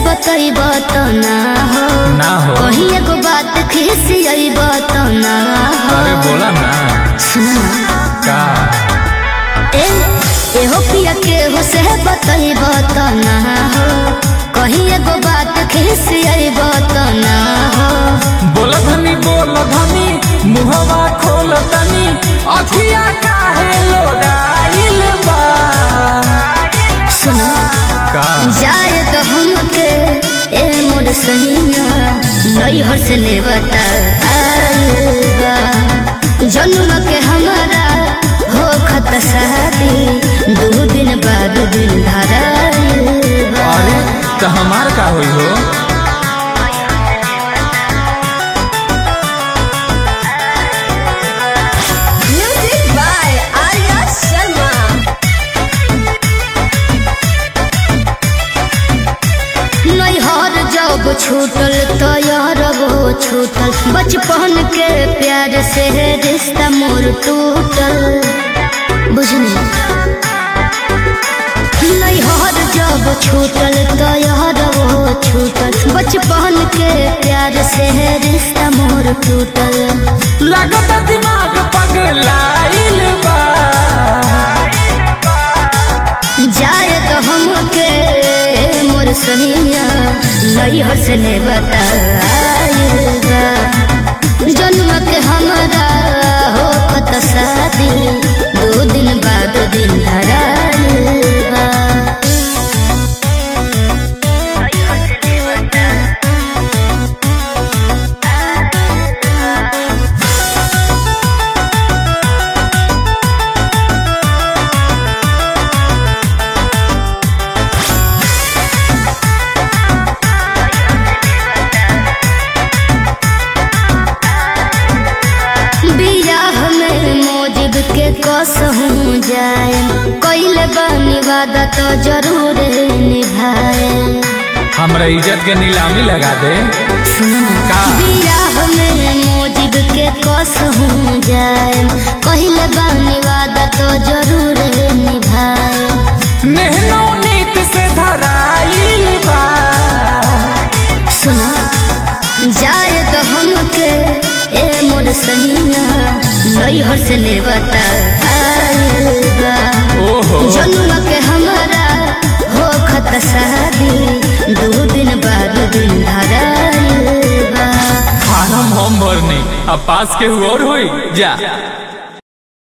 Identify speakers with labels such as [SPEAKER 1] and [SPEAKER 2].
[SPEAKER 1] बतैब तो ना हो
[SPEAKER 2] ना हो
[SPEAKER 1] कहीं एगो बात खिसियब तो ना हो
[SPEAKER 2] अरे बोला ना
[SPEAKER 1] सुना
[SPEAKER 2] का
[SPEAKER 1] ए एहो पिया के हो से बतैब तो ना हो कहीं एगो बात खिसियब तो ना हो
[SPEAKER 2] बोला धनी बोला धनी मुहवा खोल तनी अखिया काहे लोडाइल बा
[SPEAKER 1] सुना
[SPEAKER 2] का
[SPEAKER 1] जाए तो हमके ए मोर सहिया नैहर से ले बता जन्म के हमारा हो खत शादी दो दिन बाद दिन धरा
[SPEAKER 2] अरे तो हमार का होई हो
[SPEAKER 3] Music by Arya Sharma.
[SPEAKER 1] नैहर जब छूटल तो यार वो छूटल बचपन के प्यार से रिश्ता मोर टूटल बुझनी नैहर जब छूटल तो यार वो छूटल बचपन के प्यार से रिश्ता मोर टूटल
[SPEAKER 2] लगत दिमाग पगलाइल बा
[SPEAKER 1] जाए तो हमके मोर सहिया नैहर से ले बता जन्म के हमारा हो खत शादी दो दिन बाद दिन धरा बियाह में मोजिब के कसहूँ जाए कैले बानी वादा तो जरूर निभाए
[SPEAKER 2] हमरा इज्जत के नीलामी लगा दे का
[SPEAKER 1] बियाह में मोजिब के कसहूँ जाए कैले बानी वादा तो जरूर निभाए
[SPEAKER 2] नेहनो नीत से धराइल बा
[SPEAKER 1] सुना जाए तो हमके ए मोर सहिया नैहर से ले बता
[SPEAKER 2] ओहो
[SPEAKER 1] जन्म के हमारा हो खत शादी दो दिन बाद दिन धरा
[SPEAKER 2] फार्म हम भरनी अब पास के हुआ और होई जा